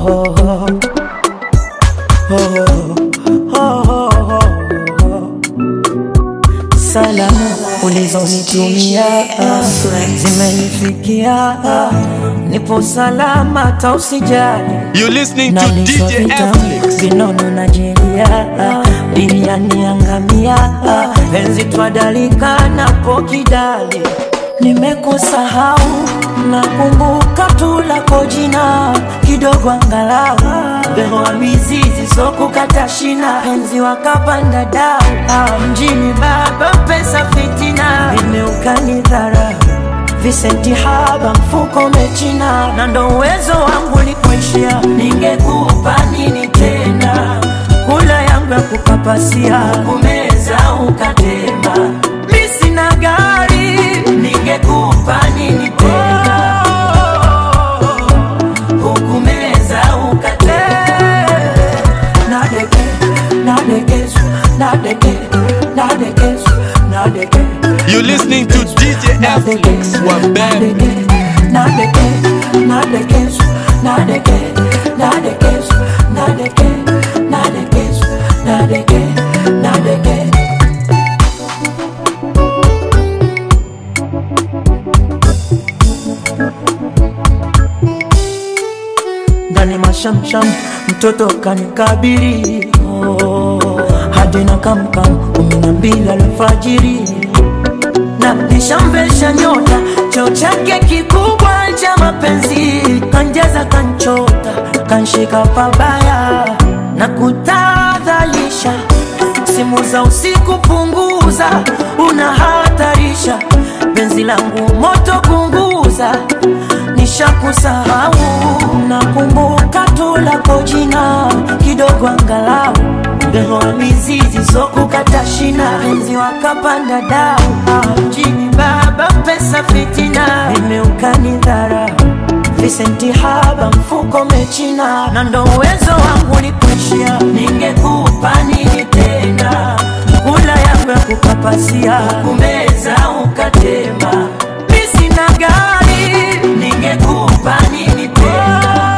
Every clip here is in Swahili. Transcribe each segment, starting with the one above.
oh, oh, oh, oh, oh. Salamu ulizonitumia zimenifikia, nipo salama, tausijali You listening to Naliswa DJ vitamu, F-Flix. vinono na jeria biriani angamia penzi twadalika napo kidali nimekusahau nakumbuka tu lako jina kidogo angalau behoa mizizi sokukata shina penzi wakapanda dau Ah, mjini baba pesa fitina imeukani dharau Visenti haba mfuko mechina na ndo uwezo wangu likuishia, ningekupa nini tena? Kula yangu ya kukapasia kumeza ukatema, mi sina gari, ningekupa nini tena? Hukumeza ukatema, nadeke nadekesu nadeke nadekesu nadeke You listening to DJ F-Flix. Wabem. ndani mashamsham mtoto kanikabiri oh, hadi na kamkam kumi na mbili alfajiri na nishamvesha nyota cheo chake kikubwa cha mapenzi kanjaza kanchota kanshika pabaya na kutadhalisha simu za usiku punguza unahatarisha penzi langu moto punguza nishakusahau nakumbuka tu lako jina kidogo angalau Behoa mizizi sokukata shina penzi wakapanda dau Ah, mjini baba pesa fitina imeukani dharau Visenti haba mfuko mechina na ndo uwezo wangu likuishia, ningekupa nini tena? Kula yangu ya kukapasia kumeza ukatema, mi sina gari, ningekupa nini tena?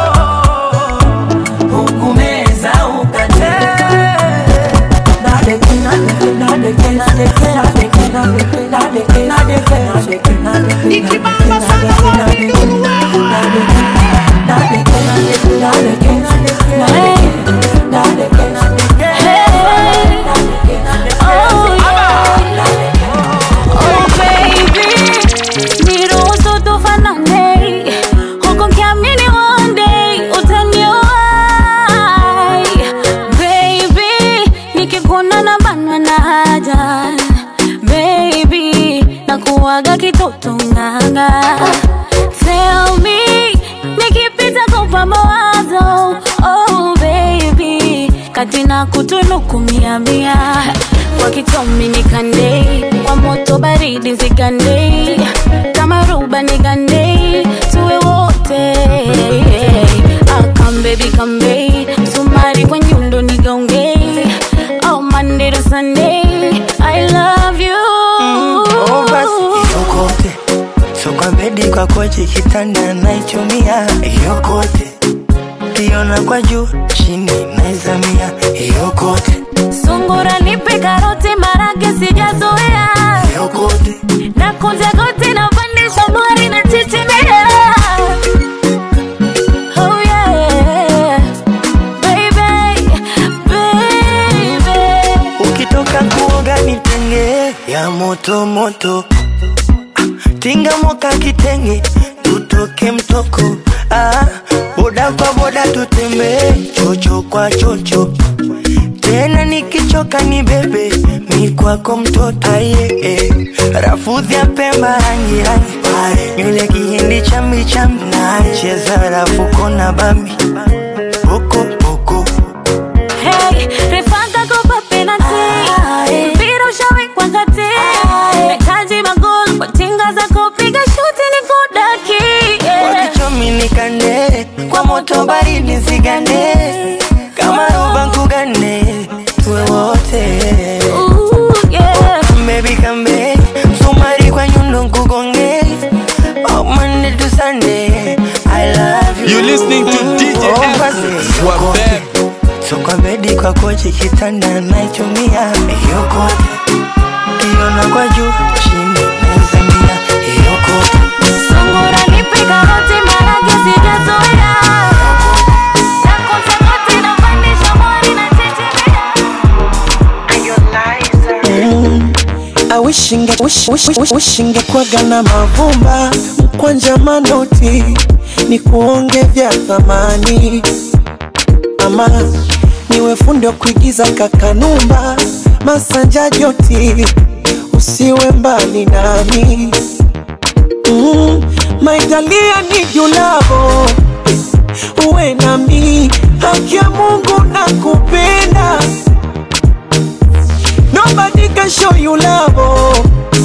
Hukumeza ukatema nadeke nadeke nadeke nadeke nadeke nadeke nadeke nadeke nadeke nadeke Ikibamba sana wapi Oh baby, niruhusu tufanane, huku nikiamini one day utanioa. Baby, nikikuona na banwa na haja. Baby, nakuwaga kitoto nganga. Tell me, nikipita kupa mawazo. Oh baby, kati na kutunuku mia mia kwa kitomi nikande kwa moto baridi zigande kama ruba nigande tuwe wote akambebi kambe msumari kwa nyundo nigaunge oh Monday to Sunday I love you Oh, basi yokote so kwa bedi kwa kochi kitanda naichumia yokote kiona kwa juu chini naizamia yokote sungura nipe karoti marage sijazoea yokote na kunja goti na pandisha mori na chichimea Oh yeah, baby, baby. ukitoka kuoga nitenge ya moto moto Ah, tinga moka kitenge tutoke mtoko ah, boda kwa boda tutembee chocho kwa chocho tena nikichoka ni bebe mi kwako mtoto aye eh. rafudhi ya pemba rangi rangi nywele kihindi chambi chambi cheza rafuko na bambi boko boko Hey, refanga kopa penalty. Mpira ushawekwa kati. Nahitaji magoli kwa tinga za kupiga shuti ni kudaki. Yeah. wakichomi nikande kwa moto baridi zigande kama roba nkugane tuwe wote Ooh, yeah. Baby come back Msumari kwa nyundo nkugonge Oh Monday to Sunday I love you You listening to DJ kwa kochi kitanda naichumia yokote kiona kwa juu chini naizamia yokote Sungura nipe karoti maharage sijazoea. Nakosa kote napandisha mwani na chechemea. awishingekwaga na mavumba mkwanja manoti ni kuonge vya thamani ama niwe fundi wa kuigiza kakanumba masanja joti usiwe mbali nami mm, maitalia ni julavo uwe nami haki ya mungu na kupenda Nobody can show you love.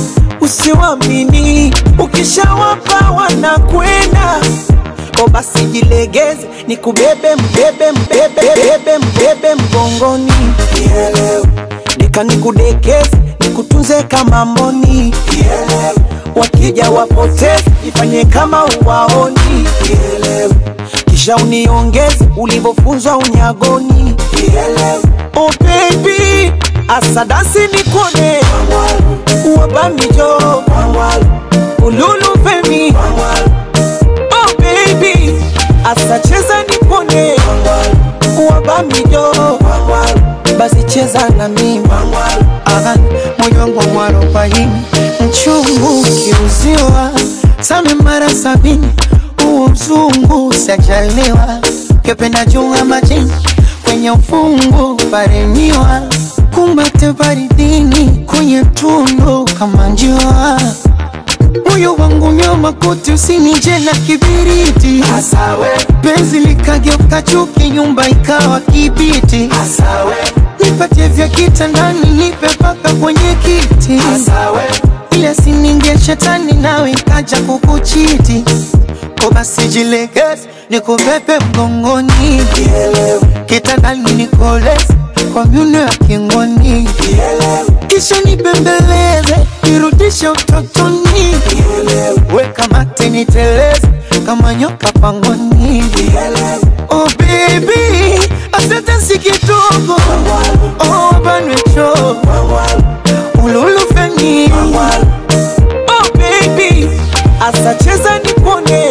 Usiwamini, ukishawapa wanakwenda. O basi jilegeze, nikubebe mbebe mbebe mbebe mbebe mgongoni. Kielewe. Nika nikudekeze, nikutunze kama mboni. Kielewe. Wakija wapoteze, ifanye kama uwaoni. Kielewe. Kisha uniongeze ulivyofunzwa unyagoni. Kielewe. Oh baby, asadasi nikone wabamijo ululu femi Oh baby, asacheza nikone wabamijo basi cheza na mimi Aha, moyo wangu mwarobaini mchungu kiuziwa same mara sabini huo mzungu sajaliwa kependa junga majini kwenye ufungu paremiwa kumbate baridini kwenye tundu kama njiwa moyo wangu nyama kote usinije na kibiriti Asawe, penzi likageuka chuki nyumba ikawa kibiti asawe, nipatie vya kitandani nipe paka kwenye kiti asawe, ile sininge shetani nawe ikaja kukuchiti ko basi jilegeze nikubebe mgongoni kitandani nikoleze kwa myuno ya kingoni kisha nibembeleze nirudishe utotoni weka mate niteleze kama nyoka pangoni oh baby asante si kidogo oh banwecho ululufeni Oh baby, asacheza nikone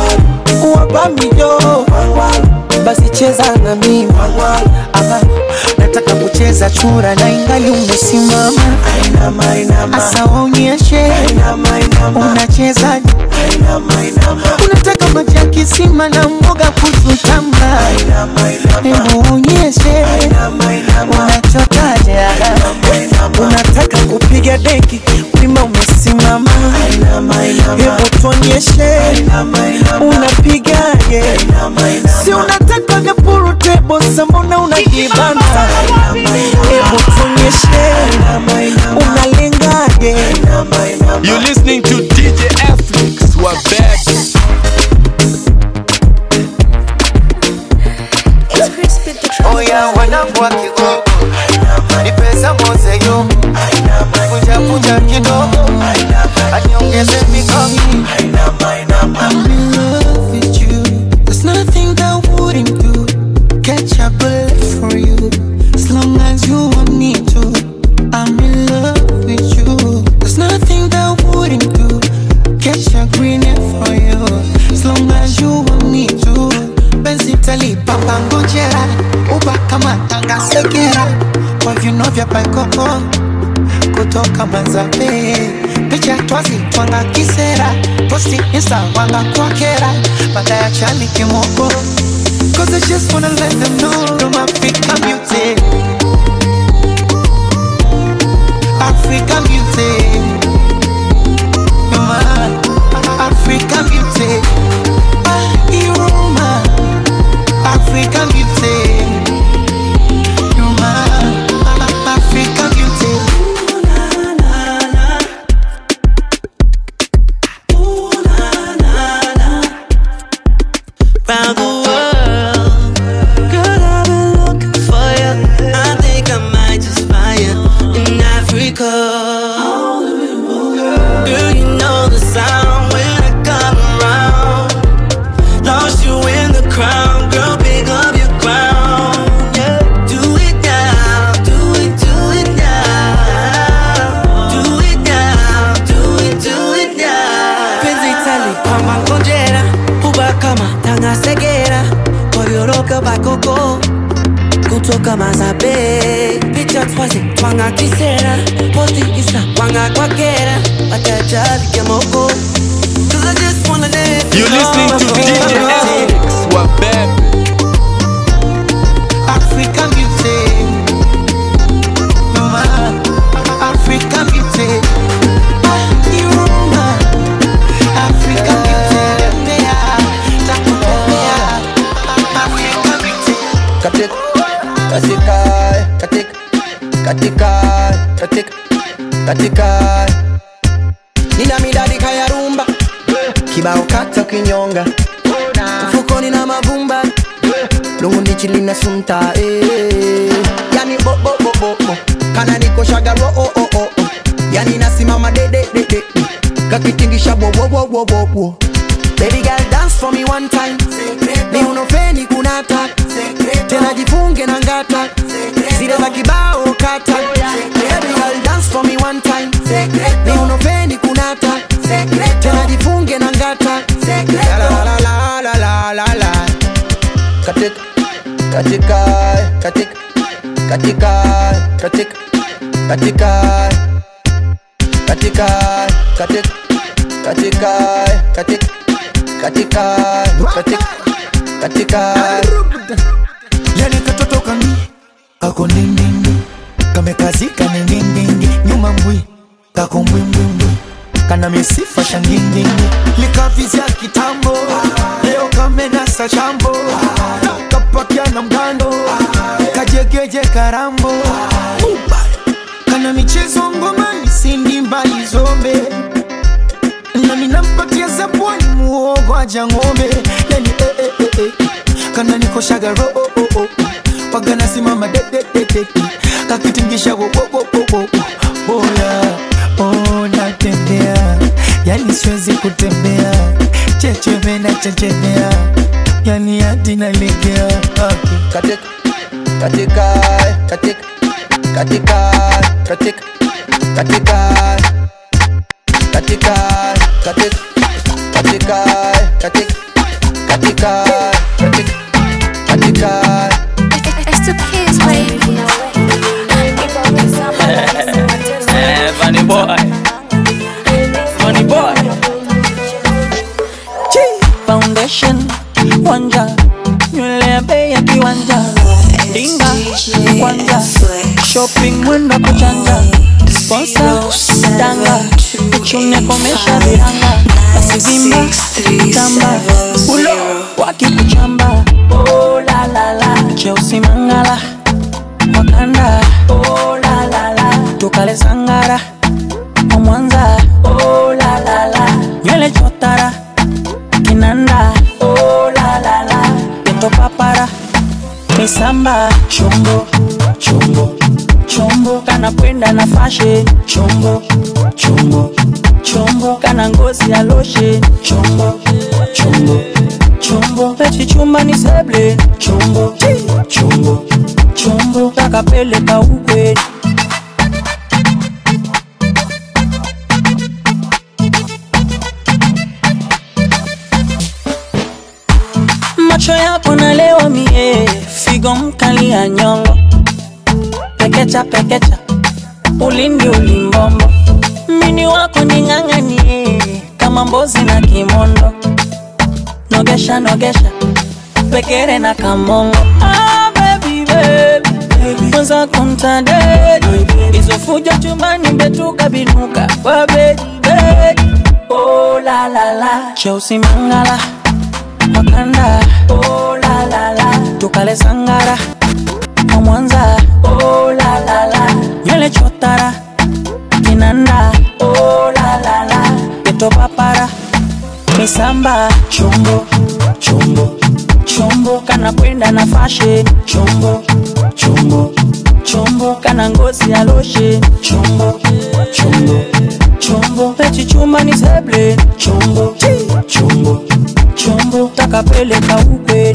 wabamijo basi cheza na mimi Aha, nataka kucheza chura na ingali umesimama Ainama, inama, asa waonyeshe inama, inama, unachezaje inama, inama, unataka maji ya kisima na mboga kututamba inama, inama, hebu onyeshe inama, inama, unachotaje unataka kupiga deki wima umesimama Inama, inama. hebu tuonyeshe Inama, inama. unapigaje Inama, inama. si unataka vya purutebo sambona unajibana hebu tuonyeshe unalengaje You listening to DJ Afflix, Wabeb. Oya wanangu wa Kigogo, ni pesa mozeyo, kunja kunja kidogo, aniongeze mikono. I'm in love with you. There's nothing that I wouldn't do. Catch a bullet for you, as long as you want me to. I'm in love with you. There's nothing that I wouldn't do. Catch a green hair for you, as long as you want me to. Benzi talipa pangojera, uba kama tanga segera, kwa viuno vya paikoko kutoka Manzabe, picha twazi twanga kisera, posti insta wanga kwakera, baada ya chani kimoko. Cause I just wanna let them know I'm Africa beauty. Africa beauty. You're my Africa beauty. Ah, you're my Africa beauty. You're my Africa beauty. round the world. Girl, I've been looking for you. I think I might just find you in Africa. Girl, you know the sound when I come around. Lost you in the crowd, girl, pick up your crown. Yeah, do it bakoko kutoka mazabe picha twaze twanga kisera posti insta twanga kwakera watajabike moko Cause I just wanna dance You listening to DJ Alex Wabebe. African beauty. Mama, African beauty. Ah, Iruma. African beauty. Tembea, takutembea. African beauty. katika katika katika katika katika katika nina midadika ya rumba kibao kata kinyonga mfukoni na mavumba lungundichi lina sunta eh. yani bobobobobo kana nikoshaga ro oh, oh, oh, oh. yani nasimama dededede kakitingisha wowowowowowo Baby girl dance for me one time ni unofeni kunata tena jifunge na ngata zile za kibao kata Baby girl dance for me one time ni unofeni kunata tena jifunge na ngata La, la, la, la, la, la, la, la. katika katika katika katika katika katika katika katika katika katika katika katika katika yani katoto kami kako ndindindi kamekazika ningindingi nyuma mbwi kako mbwimbwimbwi kana misifa shangindingi likavizya kitambo leo kamenasa chambo kapakia na mgando kajegeje karambo kana michezo ngomani sindi mbali zombe nami nampatia zabwani muogo aja ng'ombe yani eh, eh, eh, eh. kana nikoshaga ro oh, oh, oh. waga nasimama de, de, de, de, de. kakitingisha wo, wo, wo, wo, wo. boya oh, natembea yani siwezi kutembea checheme na chechemea yani hadi nalegea okay. katika katika katika katika katika katika katika katika katika katika katika katika katika It's the kids, baby. Funny boy. Funny boy. Foundation wanja nywele ya bei ya kiwanja dinga kwanja shopping mwendo kuchanja sponsor danga uchune komesha viranga basi zimba tamba ulo wakikuchamba oh, la, la, la. cheusi mangala wakanda oh, la, la, la. tukale sangara wa mwanza oh, la, la, la. nywele chotara kinanda oh, la, la, la. peto papara misamba chombo chombo chombo kana kwenda na fashe chombo chombo chombo kana ngozi ya loshe chombo chombo chombo pechichumba ni seble chombo chombo chombo takapeleka ukweni macho yako nalewa mie figo mkali ya nyongo pekecha pekecha ulindi ulimbombo mini wako ning'ang'anie kama mbozi na kimondo nogesha nogesha pekere na kamongo ah, baby, baby. kwanza kuntadedi hizo fujo chumbani mbetuka binuka kwa bedi bedi oh, la, la, la. cheusi mangala wakanda oh, la, la, la. tukale sangara wa mwanza oh, la, la, la. nywele chotara kinanda oh, la, la, la. peto papara misamba chombo chombo chombo kana kwenda na fashe chombo chombo chombo kana ngozi ya loshe chombo chombo chombo pechichuma ni seble chombo chombo chombo takapeleka ukweli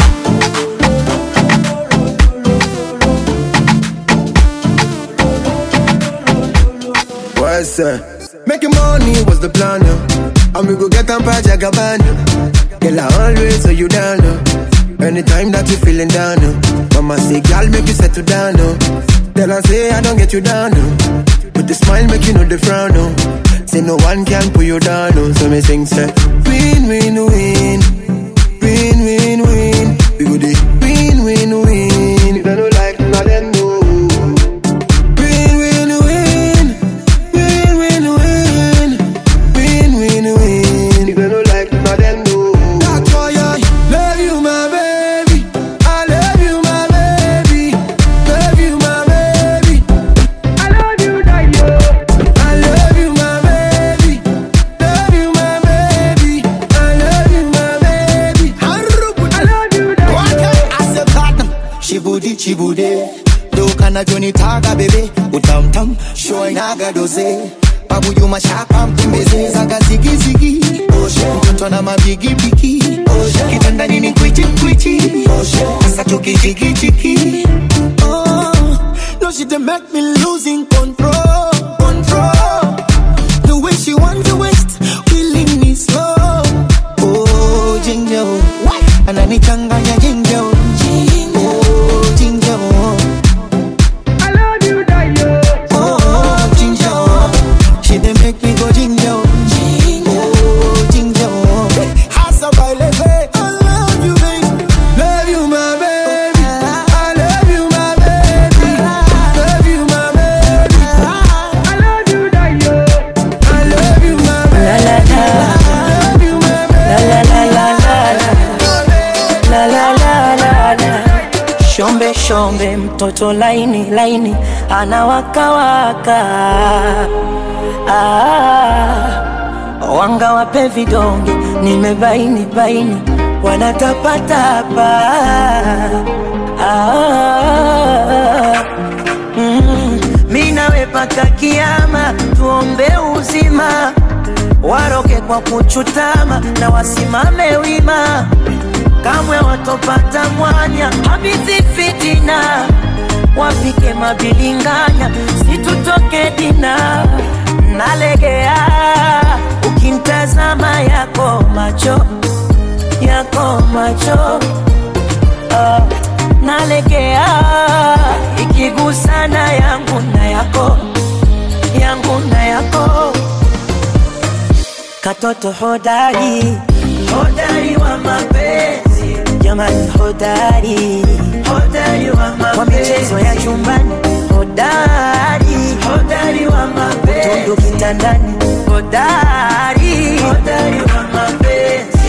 What's that? Making money was the plan, yeah. And we go get them by Jagabana. Girl, I always say you down, yeah. anytime that you feeling down. Oh. Mama say, girl, make you settle down. Oh. Then I say, I don't get you down. Oh. With the smile, make you know the frown. Oh. Say no one can pull you down. Oh. So me sing, say, win, win, win, win, win, win. We go the win, win, win. If they don't like, now them know. Win, win, win, win, win, win, win, win, win. If they don't like, now them know. That's why I love you, my baby. I love you, my baby. Love you, my baby. I love you, Dayo. I love you, my baby. Love you, my baby. I love you, my baby. I love you, Dayo. Ase platinum, shibudi chibude dokana joni taga bebe utamtam shoinaga doze babu juma shapa mtembeze zaga zigizigi mtoto na mabigibigi kitanda nini kwichi kwichi asa tukichikichiki Oh, no she dey make me losing control control the way she want to waste killing me slow oh ginger oh. ananichanganya ginger oh. oh ginger oh. Oh, ginger, oh. She dey make me go ginger, oh. Oh, ginger, oh. Hasa baile, babe. I love you, babe. Love you, my baby. I love you, my baby. Love you, my baby. I love you, Dayo. I love you, my baby. I love you, my baby. La la la la la Shombe shombe mtoto laini laini anawakawaka ah, wanga wape vidonge nimebaini baini wanatapatapa ah, mm, mi nawe paka kiama tuombe uzima waroke kwa kuchutama na wasimame wima kamwe watopata mwanya habizi fitina wapike mabilinganya situtoke dina nalegea ukimtazama yako macho yako macho ah, nalegea ikigusana yangu na yako yangu na yako katoto hodari hodari wa mapenzi jamani hodari hodari wa mapenzi wa michezo ya chumbani hodari hodari wa mapenzi utundu kitandani hodari hodari wa mapenzi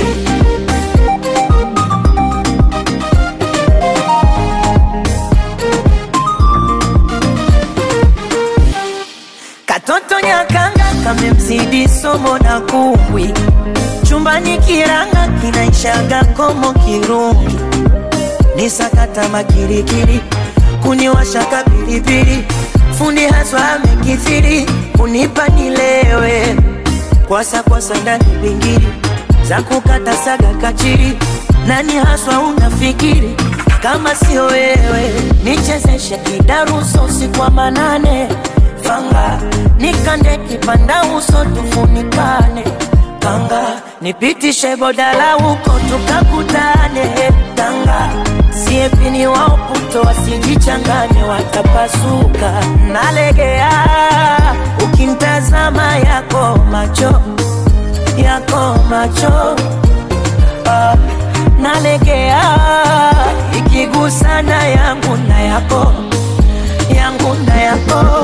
katoto nyakanga kamemzidi somo na kumbwi chumbani kiranga kinaishaga komo kirungi ni sakata makirikiri kuniwashaka pilipili fundi haswa amekithiri kunipa nilewe kwasa kwasa ndani bingiri za kukata saga kachiri nani haswa unafikiri kama sio wewe nichezeshe kidaruso usiku wa manane fanga nikande kipanda uso tufunikane kanga nipitishe bodala huko tukakutane tanga siepini waoputo wasijichanganye watapasuka nalegea ukimtazama yako macho yako macho ah, nalegea ikigusana yangu na yako yangu na yako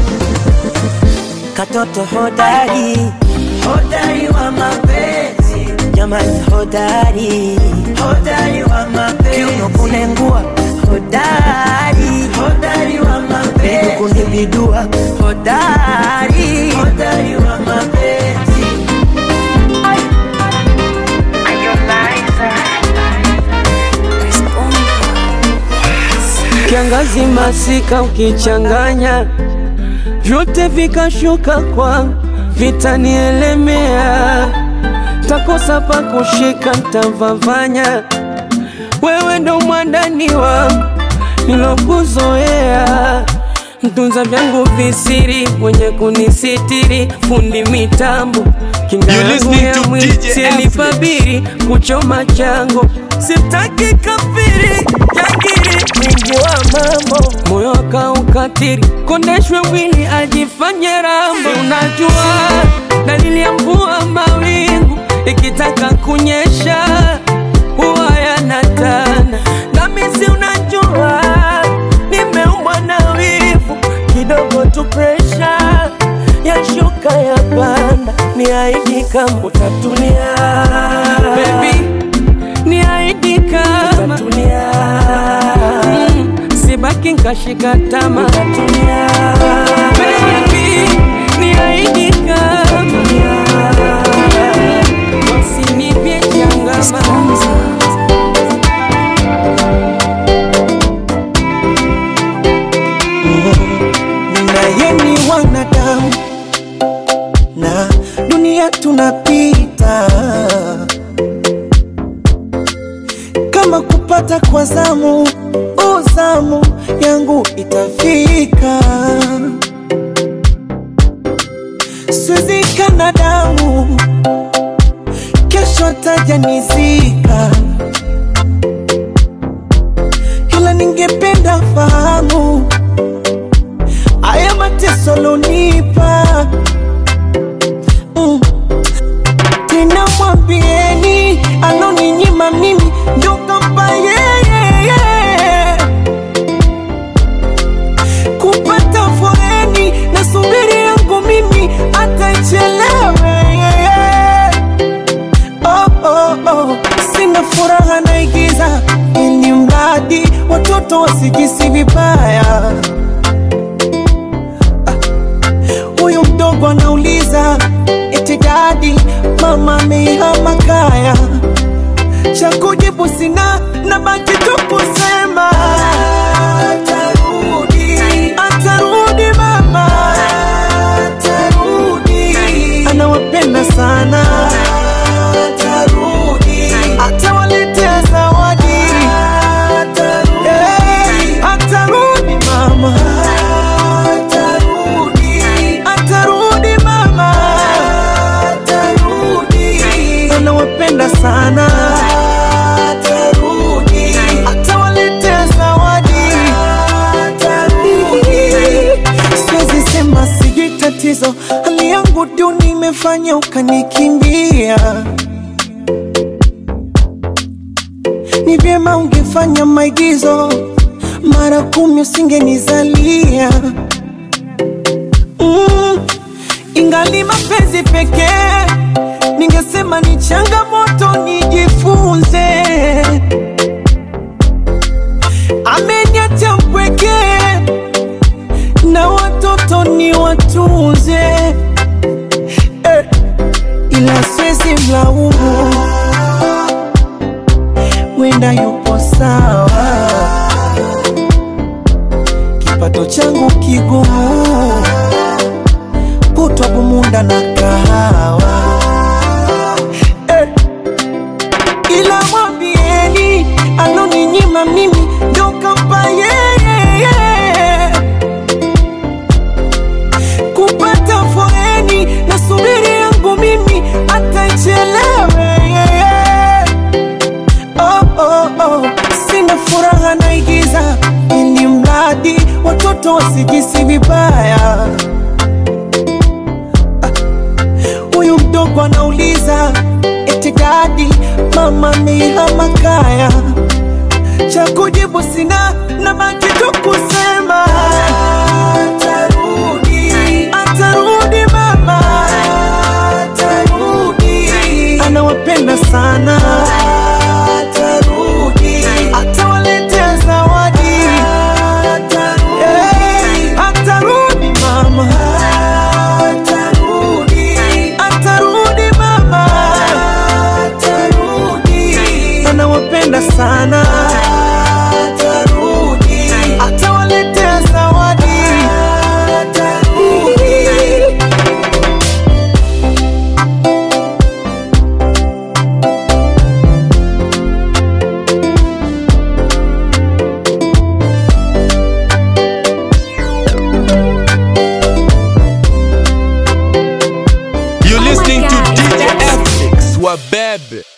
katoto hodari hodari wa mapenzi jamani hodari hodari wa mapenzi kiuno kunengua hodari hodari wa mapenzi kunibidua hodari hodari wa mapenzi kiangazi masika ukichanganya vyote vikashuka kwa vitanielemea takosa pa kushika ntavavanya wewe ndo mwandaniwa nilokuzoea mtunza vyangu visiri mwenye kunisitiri fundi mitambo kinga You yangu listening ya to mwili DJ sielipabiri kuchoma chango sitaki kafiri jangiri mwingi wa mambo moyo akaukatiri kondeshwe mwili ajifanye rambo Si unajua dalili ya mvua mawingu ikitaka kunyesha huwa yanatana nami si unajua nimeumbwa na wivu kidogo tu presha yashuka ya panda ni aidi kama utatulia Baby, ni aidi kama utatulia mm, sibaki nkashika tama utatulia Baby, ni aidi kama usinipye changama naye ni wanadamu na dunia tunapita kama kupata kwa zamu uzamu yangu itafika swizika damu kesho tajanizika ila ningependa fahamu haya mateso lonipa mm. tena mwambieni aloninyima mimi ndo kampa yeye kupata foreni na subiri yangu mimi atachelewe oh, oh, oh. sina furaha naigiza ili mradi watoto wasijisi vibaya huyu mdogo anauliza eti dadi mama amehama kaya cha kujibu sina na baki tu kusema atarudi atarudi mama atarudi anawapenda sana atarudi atawaletea zawadi atarudi atarudi mama atarudi atarudi mama atarudi anawapenda sana atarudi atawaletea zawadi atarudi siwezi sema sijui tatizo hali yangu duni imefanya ukanikimbia ni vyema ungefanya maigizo mara kumi usingenizalia mm, ingali mapenzi pekee ningesema ni changamoto nijifunze ameniacha mpweke na watoto ni watunze eh, ila siwezi mlaumu wenda yupo sawa kipato changu kigumu kutwa bumunda na kahawa eh, ila mwambieni aloninyima mimi ndo kampa yeye kupata foreni na subiri yangu mimi atachelewe oh, oh, oh. sina furaha naigiza ili mradi watoto wasijisi vibaya huyu mdogo anauliza eti dadi mama amehama kaya cha kujibu sina na baki tu kusema atarudi atarudi mama atarudi anawapenda sana atarudi atawaletea zawadi atarudi atarudi mama atarudi atarudi mama atarudi anawapenda sana atarudi atawaletea zawadi atarudi You're listening to DJ F. Swabeb.